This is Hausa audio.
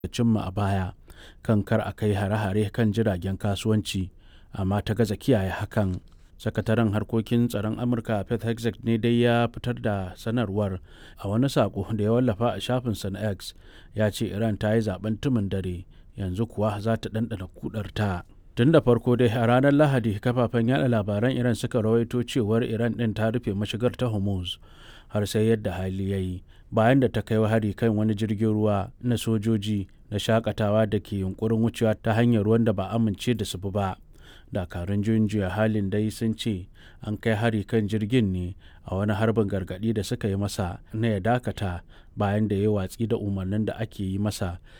cimma a baya kan kar a kai hare-hare kan jiragen kasuwanci amma ta gaza kiyaye hakan sakataren harkokin tsaron amurka pete hegseth ne dai ya fitar da sanarwar a wani sako da ya wallafa a shafinsa na x ya ce iran ta yi zaben tumin dare yanzu kuwa za ta ɗanɗana kudarta tun da farko dai a ranar lahadi kafafen yada labaran iran suka rawaito cewar iran ɗin ta rufe mashigar ta hormuz har sai yadda hali ya yi bayan da ta kai hari kan wani jirgin ruwa na sojoji na shakatawa da ke yunkurin wucewa ta hanyar ruwan da ba amince da su ba dakarun juyin juya halin dai sun ce an kai hari kan jirgin ne a wani harbin gargadi da suka yi masa na ya dakata bayan da ya watsi da umarnin da ake yi masa